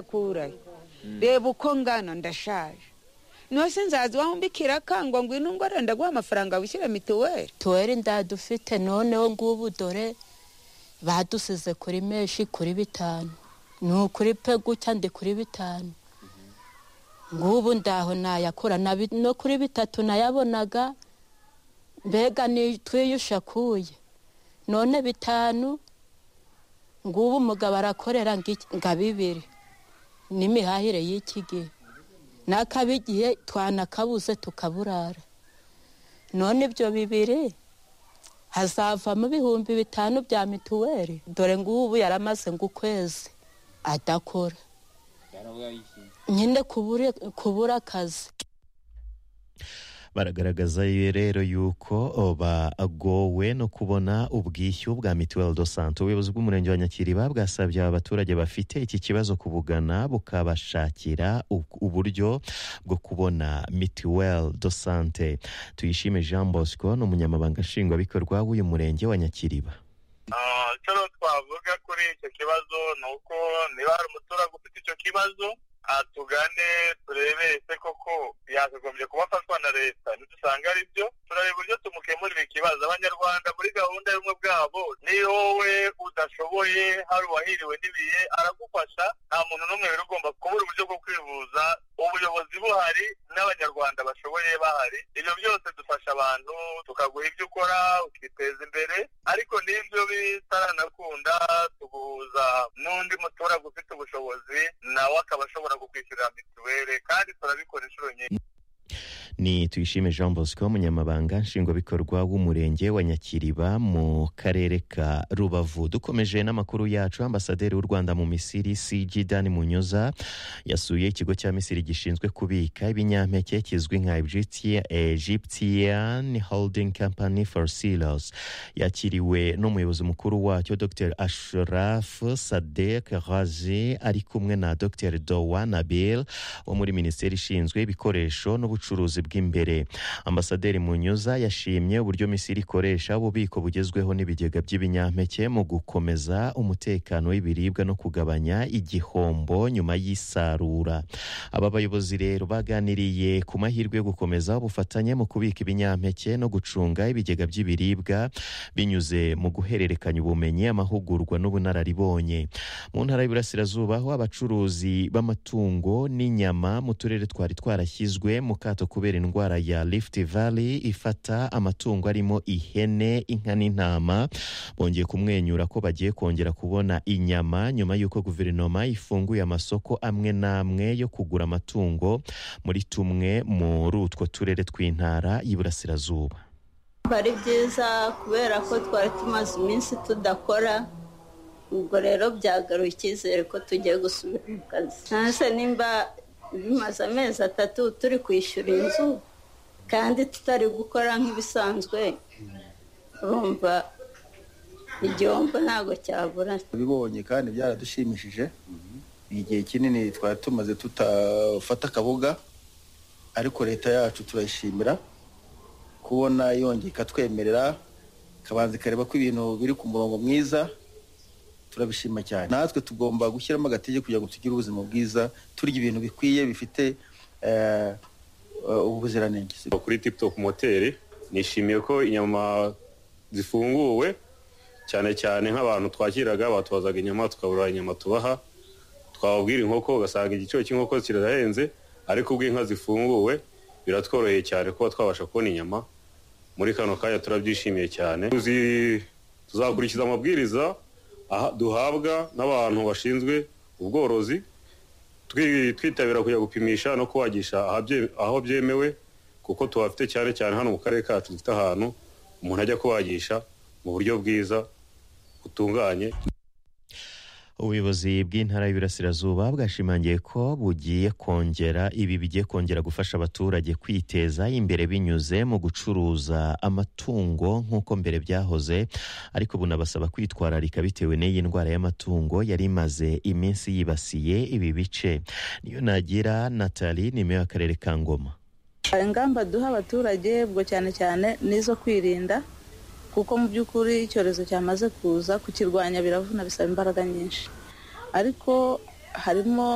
yakurayo reba uko ngana ndashaje niho sinzaza iwawe mbikira akangwa ngo ino ngorane ndaguha amafaranga wishyura mituweli tuweri ndadufite noneho ngubu dore badusize kuri menshi kuri bitanu ni ukuri pe gutya ndi kuri bitanu ngubu ndaho nayakura na bi- no kuri bitatu nayabonaga mbega ni twiyushakuye none bitanu ngubu umugabo arakorera ngo iki- ngo abibire n'imihahire y'iki gihe n'akaba igihe twanakabuze tukaburara none ibyo bibiri hazavamo ibihumbi bitanu bya mituweli dore ngubu yaramaze ngo ukwezi adakora nyine kubura kubura akazi baragaragaza rero yuko bagowe no kubona ubwishyu bwa mituweli do sante ubuyobozi bw'umurenge wa nyakiriba bwasabye aba baturage bafite iki kibazo kubugana bukabashakira u- uburyo bwo kubona mituweli do sante tuyishime jean bosco ni umunyamabanga nshingwabikorwa w'uyu murenge wa nyakiriba Ah, icyo rero twavuga kuri icyo kibazo ni uko niba hari umuturage ufite icyo kibazo atugane turebe ese koko yakagombye kuba afatwa na leta nidusanga ari byo turareba uburyo tumukemurira ikibazo abanyarwanda muri gahunda y'ubumwe bwabo niyo wowe udashoboye hari uwahiriwe n'ibihe aragufasha nta muntu n'umwe rero ugomba kubura uburyo bwo kwivuza ubuyobozi buhari n'abanyarwanda bashoboye bahari ibyo byose dufasha abantu tukaguha ibyo ukora ukiteza imbere ariko n'ibyo bitaranakunda tuguhuza n'undi muturage ufite ubushobozi nawe akaba ashobora kukwishyurira mituweli kandi turabikora inshuro nyinshi ni tuyishime jean bosco umunyamabanga nshingwabikorwa w'umurenge wa nyakiriba mu karere ka rubavu dukomeje n'amakuru yacu ambasaderi w'u rwanda mu misiri cg dani munyoza yasuye ikigo cya misiri gishinzwe kubika ibinyampeke kizwi nka Egyptia- egyptian holding company for silos yakiriwe n'umuyobozi mukuru wacyo dr ashraf sadek razi ari kumwe na dr dowa nabil wo muri minisiteri ishinzwe ibikoresho n'ubucuruzi bw'imbere ambasaderi munyuza yashimye uburyo misiri ikoresha ububiko bugezweho n'ibigega by'ibinyampeke mu gukomeza umutekano w'ibiribwa no kugabanya igihombo nyuma y'isarura aba bayobozi rero baganiriye ku mahirwe yo gukomeza ubufatanye mu kubika ibinyampeke no gucunga ibigega by'ibiribwa binyuze mu guhererekanya ubumenyi amahugurwa n'ubunararibonye mu ntara y'Iburasirazuba aho abacuruzi b'amatungo n'inyama mu turere twari twarashyizwe mu kato kubera indwara ya Rift Valley ifata amatungo arimo ihene inka n'intama bongeye kumwenyura ko bagiye kongera kubona inyama nyuma y'uko guverinoma ifunguye amasoko amwe n'amwe yo kugura amatungo muri tumwe muri utwo turere tw'intara y'Iburasirazuba ari byiza kubera ko twari tumaze iminsi tudakora ubwo rero byagaruye icyizere ko tugiye gusubira mu kazi ntanse nimba bimaze amezi atatu turi kwishyura inzu kandi tutari gukora nk'ibisanzwe urumva igihombo ntabwo cyabura tubibonye kandi byaradushimishije ni igihe kinini twari tumaze tutafata akaboga ariko leta yacu turayishimira kubona yongeye ikatwemerera ikabanza ikareba ko ibintu biri ku murongo mwiza turabishima cyane natwe tugomba gushyiramo agatege kugira ngo tugire ubuzima bwiza turya ibintu bikwiye bifite eh, eh, ubuziranenge kuri tiputop moteri nishimiye ko inyama zifunguwe cyane cyane nk'abantu twakiraga batubazaga inyama tukabura inyama tubaha twababwira inkoko ugasanga igiciro cy'inkoko kirahenze ariko ubwo inka zifunguwe biratworoheye cyane kuba twabasha kubona inyama muri kano kanya turabyishimiye cyane Tuzi- tuzakurikiza amabwiriza aha- duhabwa n'abantu bashinzwe ubworozi twi- twitabira kujya gupimisha no kubagisha ahabye- aho byemewe kuko tuhafite cyane cyane hano mu karere kacu dufite ahantu umuntu ajya kubagisha mu buryo bwiza butunganye ubuyobozi bw'intara y'Iburasirazuba bwashimangiye ko bugiye kongera ibi bigiye kongera gufasha abaturage kwiteza imbere binyuze mu gucuruza amatungo nk'uko mbere byahoze ariko bunabasaba kwitwararika bitewe n'iyi ndwara y'amatungo yari imaze iminsi yibasiye ibi bice niyo nagira Nathalie ni meya w'akarere ka Ngoma ingamba duha abaturage ubwo cyane cyane n'izo kwirinda kuko mu by'ukuri icyorezo cyamaze kuza kukirwanya biravuna bisaba imbaraga nyinshi ariko harimo